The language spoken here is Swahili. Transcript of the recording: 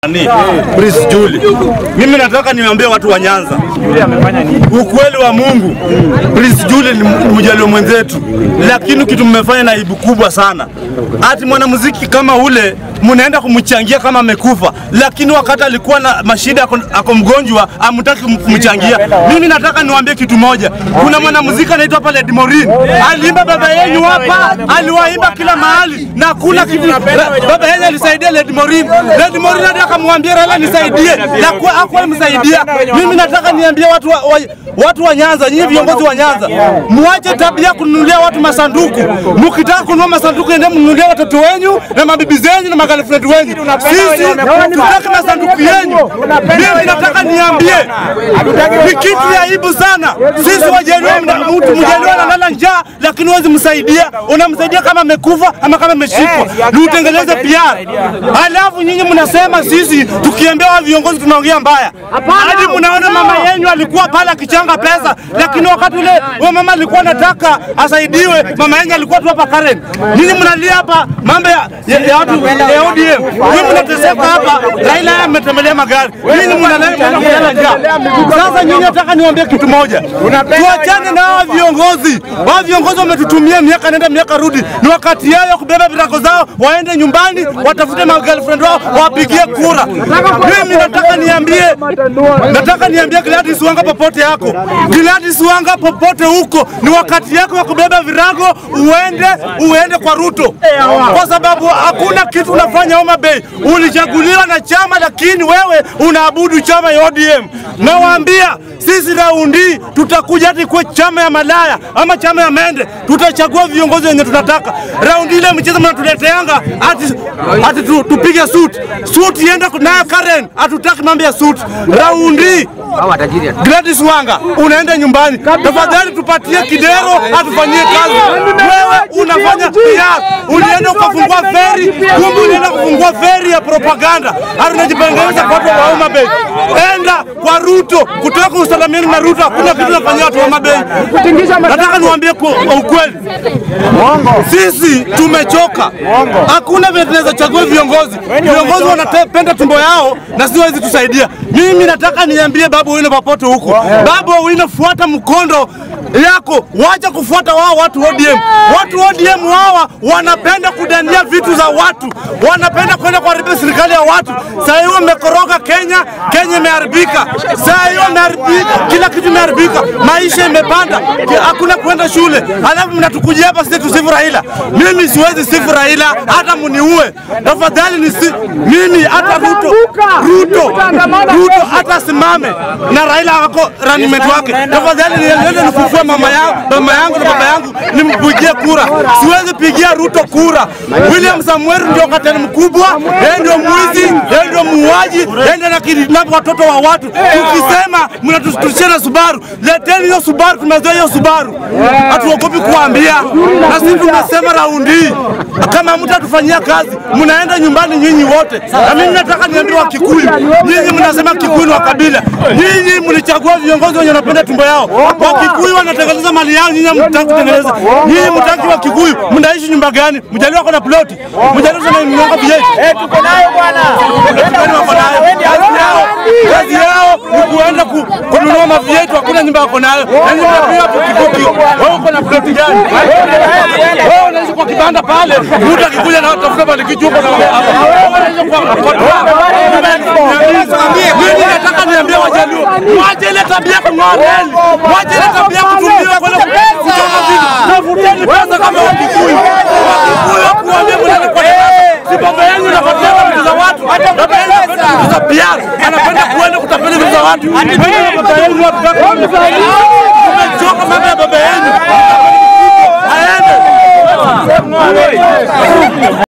Ni Prince Juli. Mimi nataka niwaambie watu wa Nyanza ukweli wa Mungu. Prince Juli ni mjalio mwenzetu, lakini kitu mmefanya na aibu kubwa sana. Ati mwanamuziki kama ule mnaenda kumchangia kama amekufa, lakini wakati alikuwa na mashida, ako, ako mgonjwa, amtaki kumchangia. Mimi nataka niwaambie kitu moja, kuna mwanamuziki anaitwa pale Lady Morin, aliimba baba yenu hapa, aliwaimba kila mahali na kuna kitu baba yenu alisaidia Lady Morin. Lady Morin hata akamwambia Raila nisaidie, na kwa hakuwa msaidia. Mimi nataka niambie watu wa, wa, watu wa Nyanza, nyinyi viongozi wa Nyanza, muache tabia kununulia watu masanduku. Mkitaka kununua masanduku, ende mnunulie watoto wenyu na mabibi zenyu na magirlfriend wenyu. Sisi tutaki masanduku yenyu. Mimi nataka niambie, ni kitu ya aibu sana. Sisi Wajaluo, mtu Mjaluo analala njaa, lakini huwezi msaidia. Unamsaidia kama amekufa ama kama ameshikwa, ni utengeneze PR. Halafu nyinyi mnasema sisi tukiambia wa viongozi tunaongea mbaya, hadi mnaona mama yenyu alikuwa pale akichanga pesa, lakini wakati ule huyo mama alikuwa anataka asaidiwe, mama yenyu alikuwa tu hapa Karen. Nyinyi mnalia hapa mambo ya ya ya watu ya ODM, nyinyi mnateseka hapa. Raila yeye ametembelea magari, nyinyi mnalala mnalala njaa. Sasa nyinyi nataka niwaambie kitu moja, tuachane na hao viongozi. Hao viongozi wametutumia miaka nenda miaka rudi, ni wakati yao ya kubeba virago zao waende nyumbani watafute ma girlfriend wao wapigie kura. Mimi nataka niambie, nataka niambie Gladys Wanga popote yako, Gladys Wanga popote huko, ni wakati yako ya kubeba virago uende uende kwa Ruto, kwa sababu hakuna kitu unafanya Homa Bay. Ulichaguliwa na chama, lakini wewe unaabudu chama ya ODM. Nawaambia sisi raundi tutakuja hati kwa chama ya malaya ama chama ya mende, tutachagua viongozi wenye tunataka. Raundi ile mchezo mnatuleteanga ati, ati tu, tupige suit suit ienda nayo Karen, hatutaki mambo ya suit. Raundi Gladys Wanga unaenda nyumbani, tafadhali tupatie kidero atufanyie kazi. Wewe unafanya PR, ulienda ukafungua feri, kumbe ulienda kufungua feri ya propaganda, hata unajipengeleza kwa watu wa Homa Bay. Enda kwa Ruto, kutoka usalamiani na Ruto, hakuna kitu nafanyia watu wa Homa Bay. Nataka niwaambie kwa kwa ukweli, sisi tumechoka. Hakuna vile tunaweza chagua viongozi. Viongozi wanapenda tumbo yao na si wawezi tusaidia. Mimi nataka niambie Babu Owino popote huko, Babu Owino, fuata mkondo yako, wacha kufuata wao watu ODM. Watu ODM hawa wanapenda kudania vitu za watu, wanapenda kwenda kuharibia serikali ya watu. Saa hiyo mmekoroga Kenya, Kenya imeharibika. Saa hiyo imeharibika, kila kitu imeharibika, maisha imepanda, ki- hakuna kwenda shule, halafu mnatukujia hapa sisi tusifu Raila. Mimi siwezi sifu Raila, hata muniue tafadhali. Ni si, mimi hata Ruto, Ruto, Ruto hata asimame na Raila wako running mate wake, tafadhali niende nifufue mama yangu, mama yangu na baba yangu nimpigie kura. Siwezi pigia Ruto kura. William Samuel ndio katani mkubwa, yeye ndio mwizi, yeye ndio muuaji, yeye ndio anakidnap watoto wa watu. Ukisema mnatushia na Subaru, leteni hiyo Subaru, tumezoea hiyo Subaru, hatuogopi kuambia. Na sisi tumesema raundi hii, kama mtatufanyia kazi, mnaenda nyumbani nyinyi wote. Na mimi nataka niambie wa Kikuyu, nyinyi mnasema Kikuyu ni wa kabila, nyinyi mlichagua viongozi wenye wanapenda tumbo yao. Wa Kikuyu wanatengeneza mali yao, nyinyi hamtaki kutengeneza. Nyinyi mtaki wa Kikuyu, mnaishi nyumba gani? Mjaliwa kuna ploti, mjaliwa sana mnyonga vijiji Eh, tuko nayo bwana. Yaani wako nayo. Kazi yao kazi yao ni kuenda ku- kununua mavietu, hakuna nyumba wako nayo. Yaani unapiga pikipiki, wewe uko na ploti gani? Wewe unaishi kwa kibanda pale, mtu akikuja na tafuta balikichu uko na wewe hapa. Wewe unaishi kwa mimi nataka niambie Wajaluo, mwache ile tabia ya kung'oa reli, mwache ile tabia ya kutumiwa kwenda kuchoma vitu. Tafuteni pesa kama Wakikuyu. Wakikuyu hakuambia mnani kwa si baba yenu napatia vitu za watu. Baba yenu anapenda vitu za biashara, anapenda kuenda kutapeli vitu za watu. Wewe na baba yenu watu tumechoka mambo ya baba yenu. Aende.